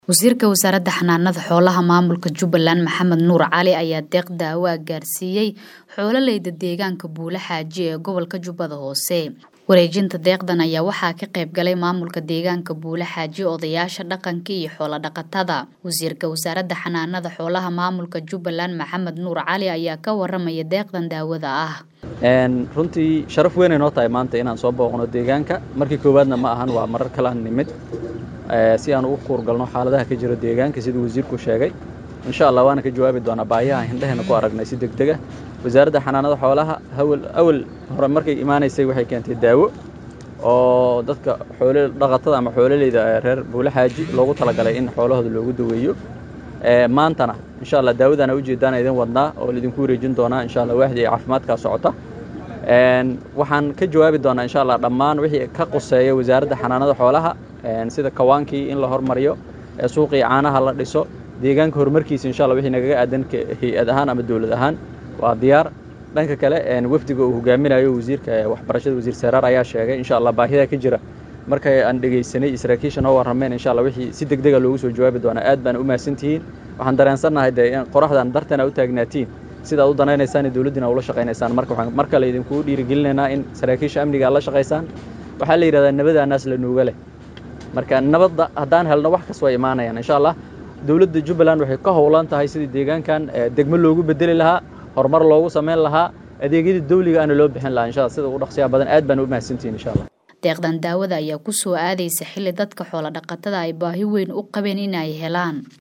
wasiirka wasaaradda xanaanada xoolaha maamulka jubbaland maxamed nuur cali ayaa deeq daawo ah gaarsiiyey xoololeyda deegaanka buule xaaji ee gobolka jubbada hoose wareejinta deeqdan ayaa waxaa ka qayb galay maamulka deegaanka buule xaaji odayaasha dhaqanka iyo xoolo dhaqatada wasiirka wasaaradda xanaanada xoolaha maamulka jubbaland maxamed nuur cali ayaa ka waramaya deeqdan daawada ah runtii sharaf weynay noo tahay maanta inaan soo booqno deegaanka markii koowaadna ma ahan waa marar kale aan nimid si aan ugu kuurgalno xaaladaha ka jira deegaanka siduu wasiirku sheegay insha allah waana ka jawaabi doonaa baahiyaha hindheheena ku aragnay si deg dega wasaaradda xanaanada xoolaha hawal awal hore markay imaanaysay waxay keentay daawo oo dadka xoolo dhaqatada ama xoololeyda reer buule xaaji loogu talagalay in xoolahooda loogu daweeyo maantana insha allah daawadana ujeedaan idin wadnaa oo laidinku wareejin doonaa insha allah waaxdii caafimaadkaa socota waxaan ka jawaabi doonaa insha allah dhammaan wixii ka quseeya wasaaradda xanaanada xoolaha sida kawaankii in la hormariyo suuqii caanaha la dhiso deegaanka horumarkiisa insha allah wixii nagaga aadan hay-ad ahaan ama dowlad ahaan waa diyaar dhanka kale wafdiga uu hogaaminayo wasiirka waxbarashada wasiir saraar ayaa sheegay insha allah baahidaa ka jira markay aan dhegaysanay saraakiisha noo warrameen insha allah wixii si deg dega loogu soo jawaabi doonaa aad baan u mahadsantihiin waxaan dareensannahay dee in qoraxdan darteena u taagnaatiin sidaad u danaynaysaan iyo dowladdiina ula shaqaynaysaan marka waxaan mar kale idinkugu dhiirigelinaynaa in saraakiisha amniga aad la shaqaysaan waxaa la yidhahdaa nabada naas la nuuga leh marka nabadda haddaan helno wax kas way imaanayaan insha allah dowladda jubbaland waxay ka howlan tahay sidii deegaankan degmo loogu bedeli lahaa horumar loogu samayn lahaa adeegyadii dawliga aana loo bixin lahaa insha allah sida ugu dhaqsiyaha badan aad baan u mahadsantihin insha allah deeqdan daawada ayaa ku soo aadaysa xilli dadka xoolo dhaqatada ay baahi weyn u qabeen in ay helaan